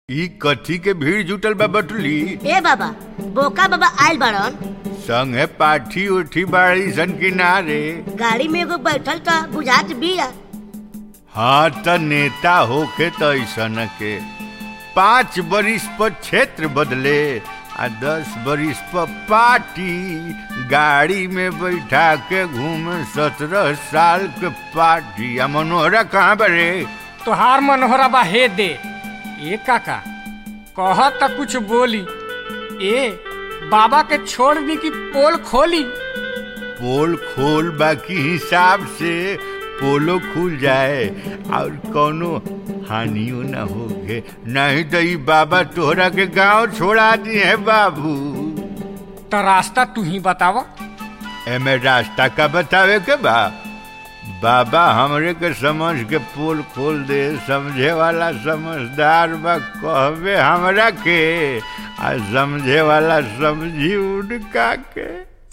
ई कथी के भीड़ जुटल बा बटुली ए बाबा बोका बाबा आयल बड़न संगे पाठी उठी बाड़ी सन किनारे गाड़ी में एगो बैठल त बुझात बिया हाँ त नेता होके त ऐसन के पाँच बरिस पर क्षेत्र बदले आ दस बरिस पर पार्टी गाड़ी में बैठा के घूमे सत्रह साल के पार्टी आ मनोहरा कहाँ बरे तोहार मनोहरा बा हे दे ए काका कह त कुछ बोली ए बाबा के छोड़ दी कि पोल खोली पोल खोल बाकी हिसाब से पोलो खुल जाए और कोनो हानियो न होगे नहीं तो ई बाबा तोहरा के गांव छोड़ा दी है बाबू त रास्ता तू ही बताव एमे रास्ता का बतावे के बा बाबा हमरे के समझ के पोल खोल दे समझे वाला समझदार बा कहबे हमरा के आ समझे वाला समझी उनका के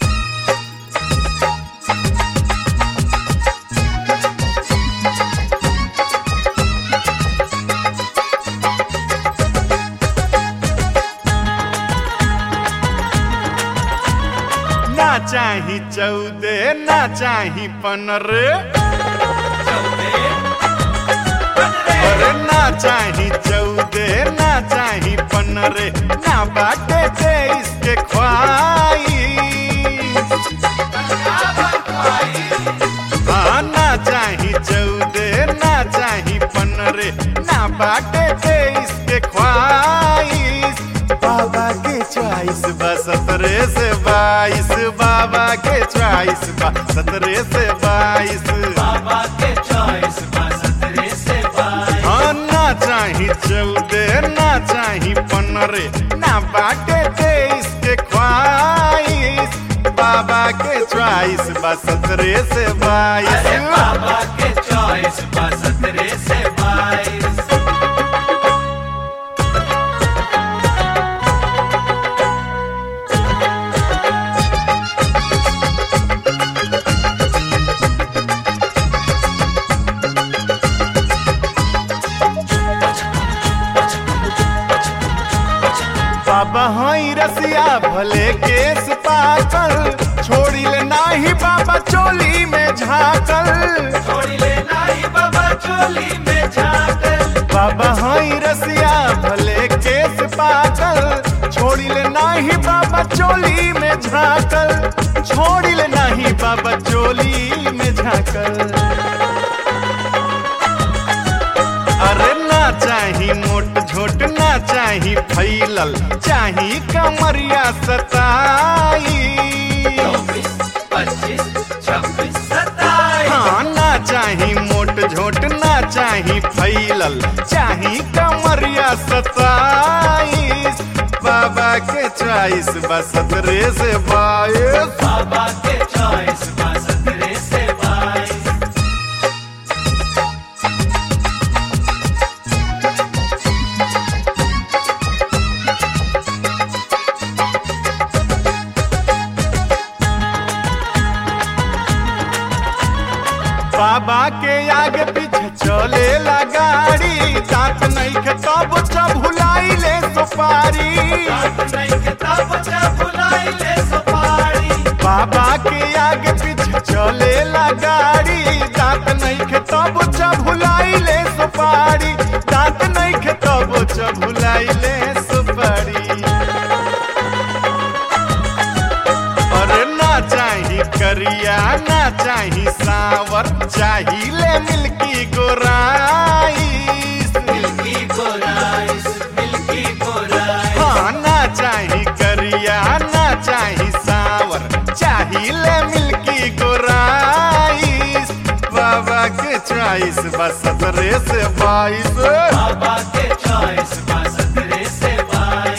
ना चाही चौदे ना चाही पनरे अरे ना चाही चौदे ना चाही पनरे ना बाटे दे इसके ख्वाई हाँ ना चाही चौदे ना चाही पनरे ना बाटे दे इसके ख्वाइश बाबा के चॉइस बा सतरे से बाईस बाबा के चॉइस बा सतरे से बाईस बाबा के चॉइस बा सतरे से बाईस हाँ ना चाही चौदे ना चाही पनरे ना बाटे दे इसके ख्वाइश बाबा के चॉइस बा सतरे से बाईस अरे बाबा के चॉइस बा सतरे से बाईस बाबा हई रसिया भले केस पाकल छोड़ी ले नाही बाबा चोली में झाकल छोड़ी ले नाई बाबा चोली में झाकल बाबा हई रसिया भले केस पाकल छोड़ी ले नाही बाबा चोली में झाकल छोड़ी ले नाही बाबा चोली में झाकल अरे ना चाही मोट झोट ना चाही फैलल चाही कमरिया सताई चौबीस पच्चीस छब्बीस सत्ताईस हाँ ना चाही मोट झोट ना चाही फैलल चाही कमरिया सताईस बाबा के चॉइस बा सतरे से बाईस बाबा के चॉइस बा सतरे से बाईस बाबा के आगे पीछे चले ला गाड़ी दांत नहीं के तब चबुलाई ले सुपारी बात नहीं के तब जब बुलाई ले सुपारी बाबा के आगे पीछे चले ला गाड़ी दांत नहीं के तब चबुलाई ले सुपारी दांत नहीं के तब चबुलाई ले सुपारी अरे ना चाही करिया ना चाही सावर चाही ले मिल्की गोराई मिल्की गोराइस मिल्की गोराइस हाँ ना चाही करिया ना चाही सावर चाही ले मिल्की गोराइस बाबा के चॉइस बस सतरे से बाईस बाबा के चॉइस बा सतरे से बाईस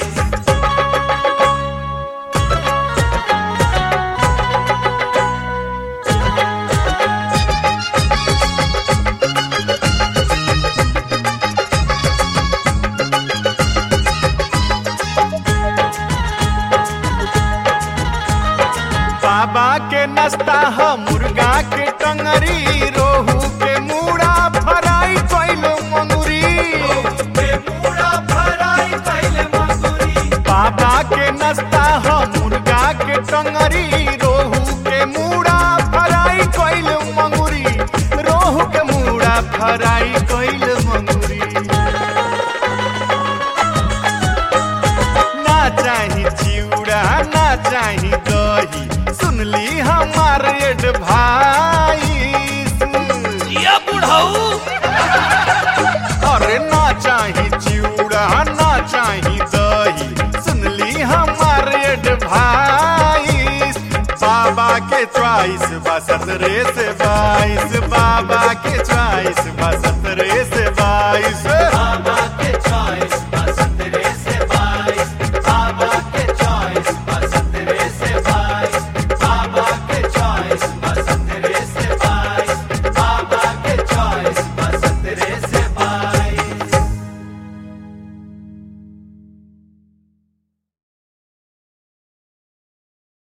बाबा के नाश्ता ह मुर्गा के टंगरी रोहू के मूड़ा फ्राई कैलो मंगुरी के मूड़ा भरा टंगरी रोहू के मूड़ा फराई कोइल मंगुरी रोहू के मूड़ा फराई कोइल मंगुरी ना चाही चिउड़ा ना चाही दही सुनली हमार एडवाइस ये बुढ़ऊ अरे ना चाही चिउड़ा ना चाही दही सुनली हमार एडवाइस बाबा के च्वाइस बा सतरे से बाईस बाबा के च्वाइस